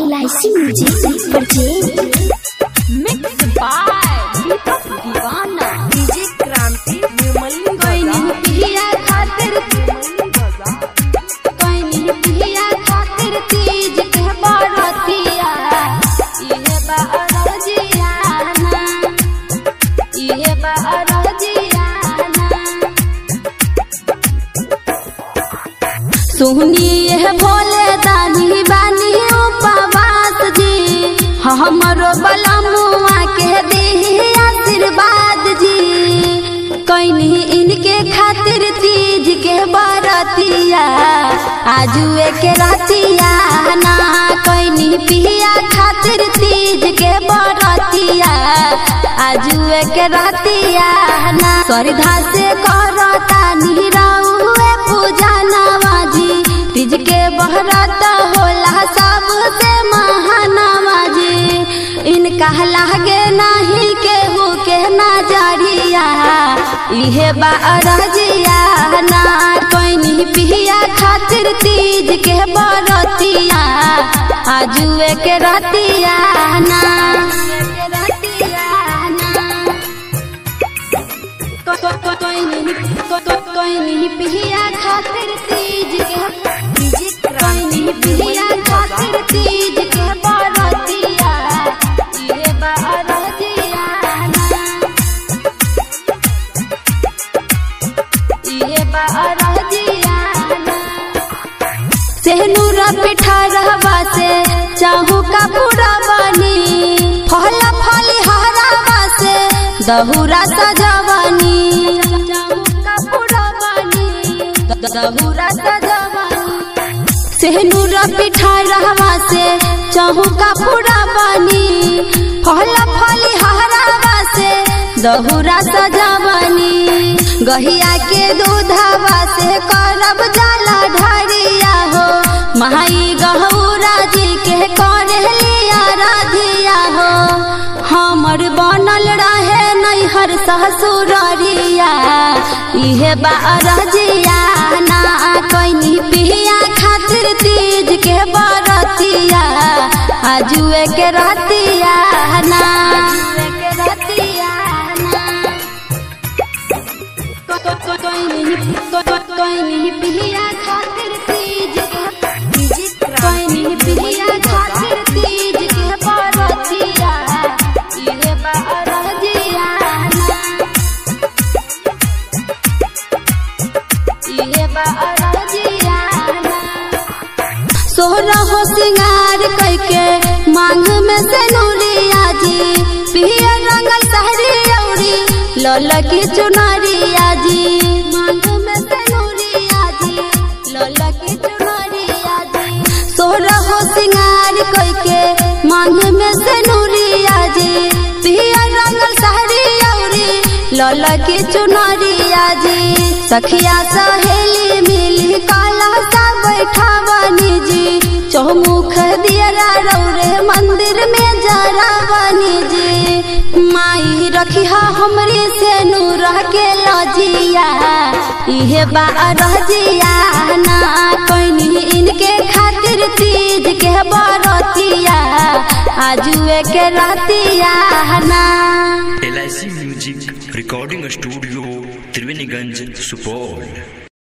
LIC music purchase mix by Deepak Deewana DJ क्रांति निर्मली कोई नहीं पिया खातिर कोई नहीं पिया खातिर तीज के बरतिया इहे बरजियाना इहे बरजियाना सुनिए भोले दानी बानी उपवास जी हमरो बलमुआ के दी आशीर्वाद जी कैनी इनके खातिर तीज के बरतिया आजुए के रतिया ना कैनी पिया खातिर तीज के बरतिया आजुए के रतिया ना श्रद्धा से करता निरहुए पूजा नवाजी तीज के बहरत होला सबसे महानवाजी इनका लागे नहीं केहू के नजरिया इहे बारजिया ना कोई पिया खातिर तीज के बरतिया आजुए के रतिया ना कोई नहीं पिया खातिर तीज के डीजे क्रांति कोई पिया खातिर तीज के बरतिया ये बरतिया ये बरतिया सेहनूर पिठा रहवा से चाहू का पूरा बनी फल फली हरावा से दहुरा सजवनी चाहू का पूरा बनी दहुरा सजवनी सेहनूर पिठा रहवा से चाहू का पूरा बनी फल फली हरावा से दहुरा सजवनी गहिया के दूधवा से करब जाला ढरिया हो माई गहूरा जी के करे लिया राधिया हो हमर बनल रहे नैहर ससुररिया इहे बारजिया ना कैनी पिया खातिर तीज के बरतिया आजुए के रतिया ना के रतिया ना कोई नहीं पिया खातिर तीज के डीजे कोई नहीं क्रांति पिया खातिर तीज के बरतिया इहे बरजिया इहे बरजिया सोहरा हो सिंगार करके मांग में से नूरिया जी पिया रंगल सहरी औरी लल की चुनरिया जी मांग में से नूरिया जी लल की चुनरिया जी सोहरा हो सिंगार करके मांग में से नूरिया जी पिया रंगल सहरी औरी लल की चुनरिया जी सखिया सहेली मिली काला सा बैठावनी जी चौमुख दियरा रौरे मंदिर में जरावनी जी माई रखिया हमरे से नूर के लजिया इहे बारजिया ना कैनी इनके खातिर तीज के बरतिया आजुए के रतिया ना L music recording studio Triveniganj Supaul